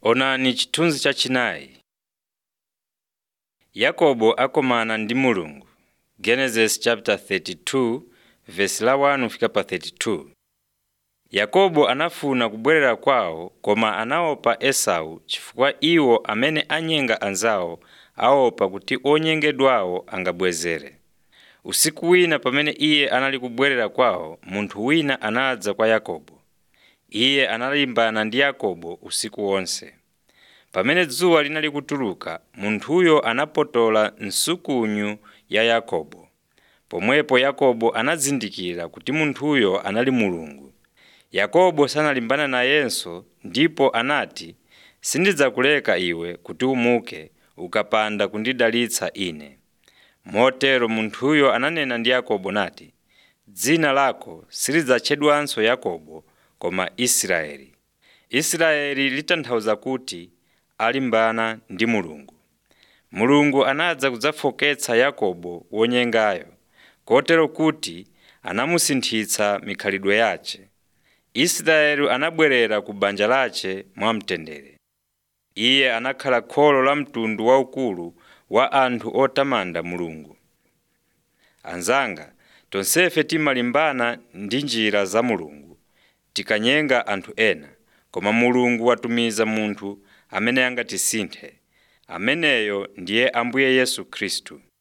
Onani chithunzi chachinayi. Yakobo akomana ndi Mulungu Genesis chapter 32 verse la 1 kufika pa 32. Yakobo anafuna kubwerera kwawo koma anaopa Esau chifukwa iwo amene anyenga anzawo aopa kuti onyengedwawo angabwezere. Usiku wina pamene iye anali kubwerera kwawo, munthu wina anadza kwa Yakobo. Iye analimbana ndi Yakobo usiku wonse. Pamene dzuwa linali kutuluka, munthuyo anapotola nsukunyu ya Yakobo. Pomwepo Yakobo anazindikira kuti munthuyo anali Mulungu. Yakobo sanalimbana nayenso ndipo anati, “Sindidzakuleka iwe kuti umuke ukapanda kundidalitsa ine.” Motero munthuyo ananena ndi Yakobo nati, “Dzina lako silidzatchedwanso Yakobo koma Israeli.” Israeli litanthauza kuti alimbana ndi Mulungu. Mulungu anadza kudzafoketsa Yakobo wonyengayo, kotero kuti anamusinthitsa mikhalidwe yace. Israeli anabwerera ku banja lace mwamtendere. Iye anakhala kholo la mtundu waukulu wa anthu otamanda Mulungu. Anzanga, tonsefe timalimbana ndi njira za Mulungu, tikanyenga anthu ena, koma Mulungu watumiza munthu amene angatisinthe. Ameneyo ndiye Ambuye Yesu Khristu.